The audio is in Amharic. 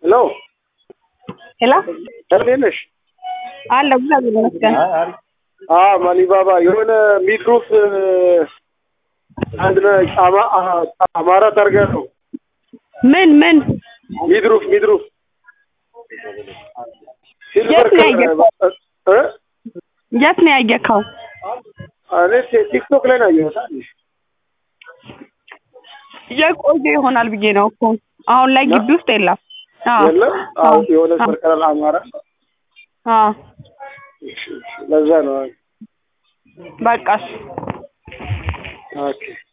ሄሎ ሄሎ እንዴት ነሽ? አለ እግዚአብሔር ይመስገን። አ ማሊባባ የሆነ ሚድሩፍ አንድ ነ- አማ- አ- አማራ ታርጋ ነው ምን ምን ሚድሩፍ ሚድሩፍ የት ነው ያየኸው? እ? የት ነው ያየከው? እኔ ቲ- ቲክቶክ ላይ ነው ያየሁት። አይደል? የቆየ ይሆናል ብዬ ነው እኮ አሁን ላይ ግቢ ውስጥ የለም። አዎ የለም አዎ፣ የሆነ በቀላል አማራ አዎ ለዛ ነው። በቃ እሺ። ኦኬ